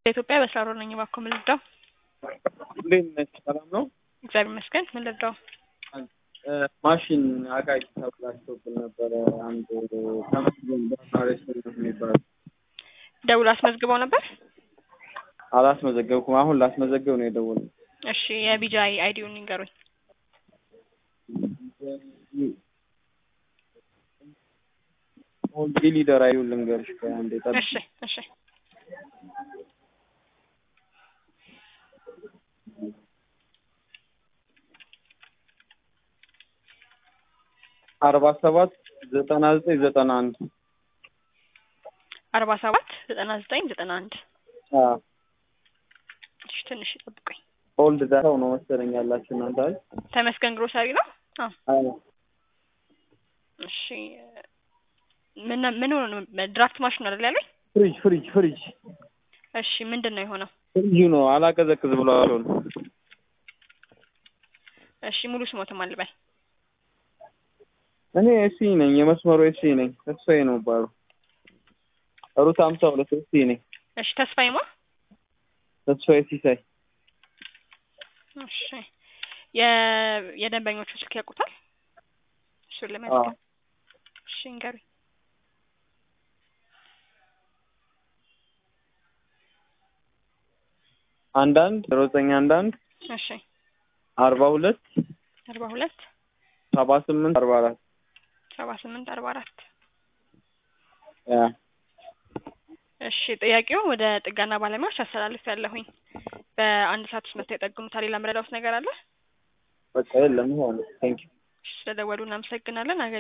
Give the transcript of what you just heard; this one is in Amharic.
በኢትዮጵያ በስራ ሮል ነኝ። እባክዎ ምን ልርዳው? እንዴት ነች? ሰላም ነው? እግዚአብሔር ይመስገን። ምን ልርዳው? ማሽን አቃቂ ተብላሽቶብን ነበረ። አንድ ተመስገን ሬስቶራንት የሚባል ደውሎ አስመዝግበው ነበር? አላስመዘገብኩም። አሁን ላስመዘገብ ነው የደወለው። እሺ የቢጃይ አይዲውን ይንገሩኝ። ኦልዲ ሊደር አይሉን ልንገርሽ ከአንዴ ጠብቂ። እሺ እሺ አርባ ሰባት ዘጠና ዘጠኝ ዘጠና አንድ አርባ ሰባት ዘጠና ዘጠኝ ዘጠና አንድ እሺ ትንሽ ይጠብቁኝ። ኦልድ ዳታው ነው መሰለኝ ያላችሁ እናንተ አይደል? ተመስገን ግሮሰሪ ነው? አዎ አዎ። እሺ ምን ምን ሆነ ነው? ድራፍት ማሽን አይደል ያለኝ? ፍሪጅ ፍሪጅ ፍሪጅ እሺ ምንድን ነው የሆነው? ፍሪጁ ነው አላቀዘቅዝ ብሏቸው ነው። እሺ ሙሉ ስሞትም አልበል። እኔ ኤሲ ነኝ፣ የመስመሩ ኤሲ ነኝ። ተስፋዬ ነው ባሉ ሩት ሀምሳ ሁለት ኤሲ ነኝ። እሺ ተስፋዬማ? ተስፋዬ ሲሳይ እሺ የ የደንበኞቹ ስልክ ያውቁታል? እሱን አዎ። ለመዝገብ እሺ ንገሩኝ። አንዳንድ ዘጠኝ አንዳንድ እሺ አርባ ሁለት አርባ ሁለት ሰባ ስምንት አርባ አራት ሰባ ስምንት አርባ አራት ያ እሺ ጥያቄው ወደ ጥገና ባለሙያዎች አስተላልፍ ያለሁኝ በአንድ ሰዓት ውስጥ መጥተው ይጠግኑታል። ሌላ ምረዳውስ ነገር አለ? በቃ የለም ይሆን ቴንኪው እሺ ስለደወሉ እናመሰግናለን።